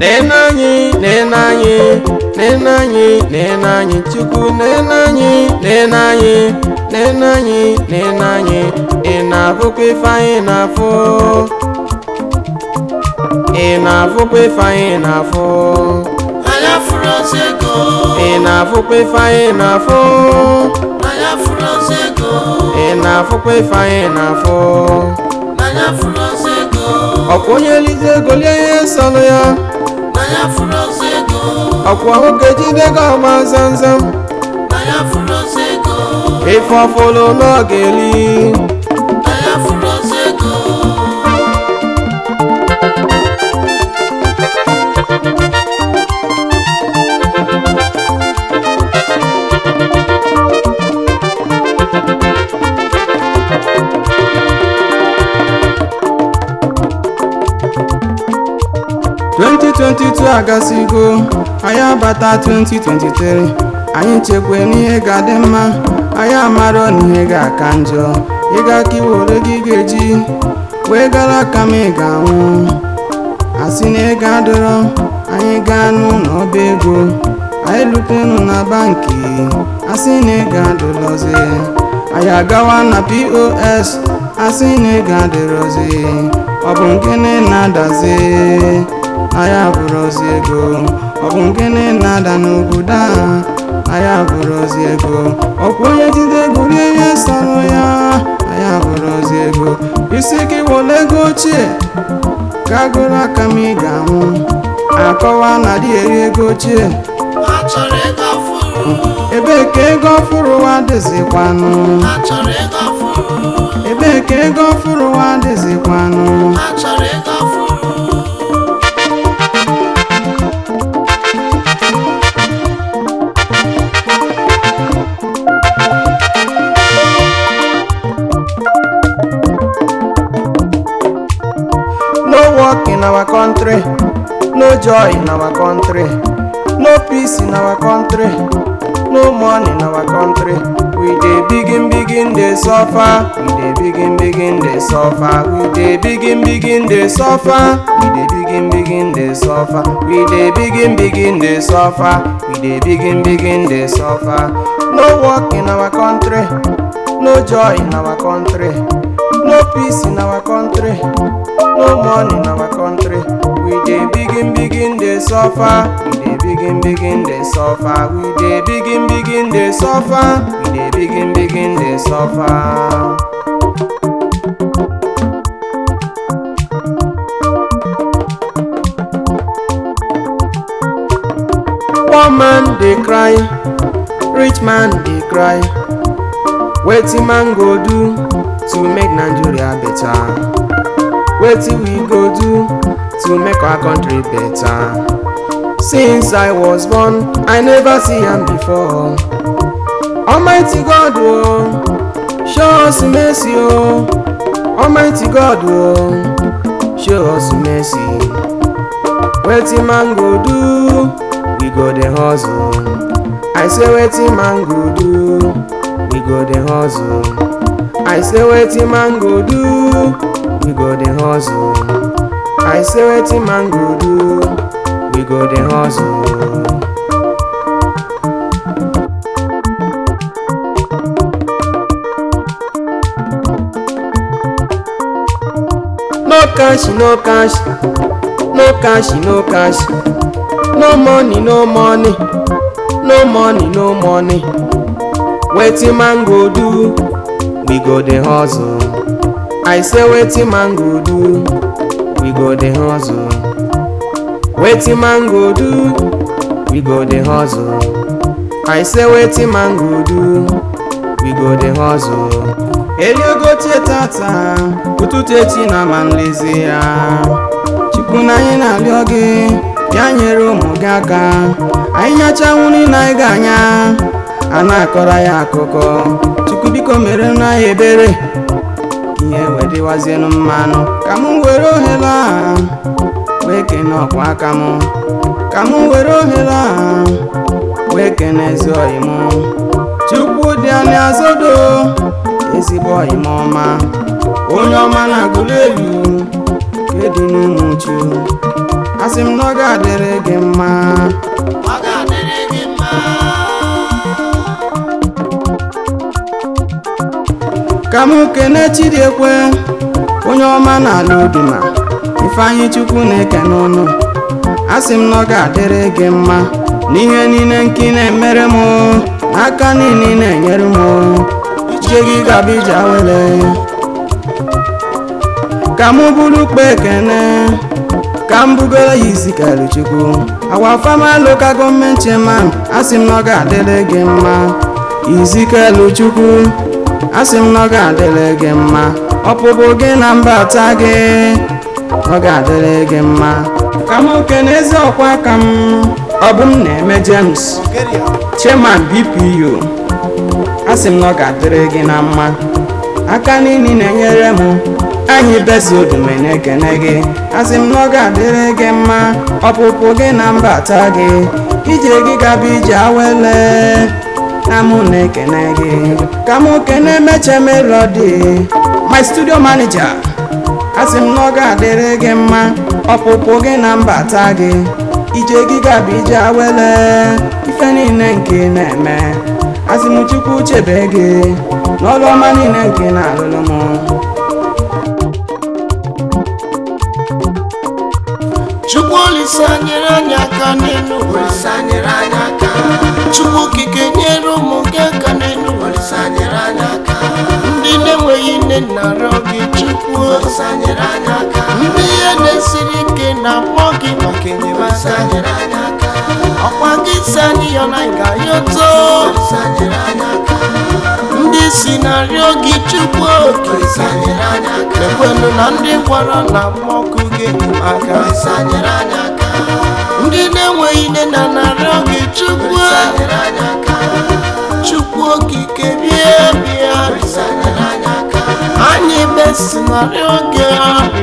nene anyị nene anyị nene anyị nene anyị chukwu nene anyị nene anyị nene anyị nene anyị ị na-afụkwa ife anyị na-afụ ị na-afụkwa ife anyị na-afụ anya furu ozi ego ị na-afụkwa ife anyị na-afụ anya furu ozi ego ị na-afụkwa ife anyị na-afụ anya furu ozi ego ọkwa onye elize ego lie ihe sọrọ ya anya furu ozi ego ọkwa nwoke jide gị ọgba zamzam anya furu ozi ego ife ọfụlụ n'oge eli anya furu ozi ego twenty twenty two agasigo anyị abata 2023 anyị chekwe n'ihe ga-adị mma anyị amarọ n'ihe ga-aka njọ ịga ka iwere gị ga-eji wee gara aka ma ị ga-anwụ asị na ego adịrọ anyị gaa n'ụlọ ọba ego anyị lutenụ na banki asị na ego adịrọzi anyị agawa na pos asị na ego adịrọzi ọ bụ gịnị na-adazi anyị abụrụzi ego ọ bụ gịnị na-ada n'obodo a anyị abụrụzi ego ọkwa onye jide ego rie ihe sọrọ ya anyị abụrụzi ego isi gị wole ego ochie ka agụrụ aka ma ị ga-anwụ akọwa na dị eri ego ochie ha chọrọ ego ọfụrụ ebee ka ego ọfụrụ wa dịzikwanụ ha chọrọ ego ọfụrụ ebee ka ego ọfụrụ wa dịzikwanụ ha chọrọ ego ọfụrụ no work in our country no joy in our country no peace in our country no money in our country we dey begin begin dey suffer we dey begin begin dey suffer we dey begin begin dey suffer we dey begin begin dey suffer we dey begin begin dey suffer we dey begin begin dey suffer no work in our country no joy in our country no peace in our country no money in our country we dey begin begin dey suffer we dey begin begin dey suffer we dey begin begin dey suffer we dey begin begin dey suffer. poor man dey cry rich man dey cry wetin man go do to make nigeria better wetin we go do to make our country better since i was born i never see am before almighty god o show us mercy o almighty god o show us mercy wetin man go do we go dey hustle i say wetin man go do we go dey hustle i say wetin man go do we go dey hustle i say wetin man go do we go dey hustle. no cash no cash no cash no cash no money no money no money no money wetin man go do we go dey hustle i say wetin man go do we go dey hustle wetin man go do we go dey hustle i say wetin man go do we go dey hustle eliogotie tata ụtụtụ echi na ma nlezi ya chukwu na anyị na-arịọ gị ya nyere ụmụ gị aka anyị nyachanwu niile anyị ga-anya a na-akọrọ ya akụkọ chukwu biko mere na ya ebere ihe wedịwazienụ mmanụ ka m were ohere a wee kene ọkwa aka m ka m were ohere a wee kene ezi ọyị m chukwu dị anya azodo ezigbo ọyị m ọma onye ọma na-agụlụ elu nke dị n'ụmụchu asị m na ọ ga-adịrị gị mma ọ ga-adịrị gị mma ka m kene chidiekwe onye ọma n'ala oduma ifeanyị chukwu na-eke n'ụnụ asị m na ọ ga-adịrị gị mma n'ihe niile nke ị na-emere m n'aka niile ị na-enyere m ije gị gaba ije awele ka m bụrụ ukpe ekene ka m bugoro ya isi kelu chukwu awa fama local gọọmenti chairman asị m na ọ ga-adịrị gị mma izikelu chukwu asị m na ọ ga-adịrị gị mma ọpụpụ gị na mbata gị ọ ga-adịrị gị mma ka m kene ezi ọkwa ka m ọ bụ m na-eme James chairman BPU asị m na ọ ga-adịrị gị na mma aka niile na-enyere m anyị besi odume na-ekene gị asị m na ọ ga-adịrị gị mma ọpụpụ gị na mbata gị ije gị gaba ije awele na mụ na-ekene gị ka mụ kene meche melodi my studio manager asị m na ọ ga-adịrị gị mma ọpụpụ gị na mbata gị ije gị gaba ije awele ife niile nke ị na-eme asị m chukwu chebe gị n'ọrụ ọma niile nke ị na-alụlụ m chukwu olise nyere anyị aka n'elu olise nyere anyị aka chukwu okike nyere ụmụ gị aka n'elu olise nyere anyị aka ndị na-enweghị nne na arịọ gị chukwu olise nyere anyị aka ndị ihe na-esiri ike na-akpọ gị maka enyemaka nyere anyị aka ọkwa gị si anyị yọ na anyị ga-ayọto olise nyere anyị aka ndị si na-arịọ gị chukwu olise nyere anyị aka ekwenụ na ndị gwara na mmọkụ gị aka olise nyere anyị aka ndị na-enweghị nne na narịọ gị chukwu nyere anyị aka chukwu okike bịa bịa olise nyere anyị aka anyị mesinarịọ gị arịọ